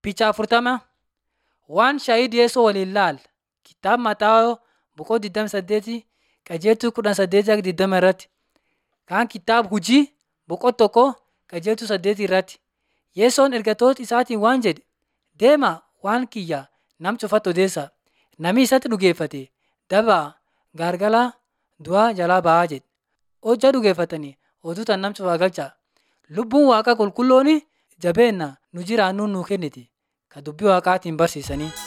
Picha afurtama waan shaayii Yesuus waliin ilaali. Kitaaba Mataayoo boqoo 28 qajeeltuu 18-20 irratti. Kaan kitaaba hujii boqoo tokko qajeeltuu 8 irratti. Yesoon ergatoota isaatiin waan jedhe deemaa waan kiyya nam cufatti odeessaa. Namni isatti dhugeeffate dabaa gaargalaa du'aa jalaa ba'aa jedhe. Hojja dhugeeffatanii oduu tan nam cufaa galchaa. Lubbuun Waaqaa qulqulloon jabeenna nu jiraannuun nuu kenniti. Ka dubbii Waaqaatiin barsiisanii.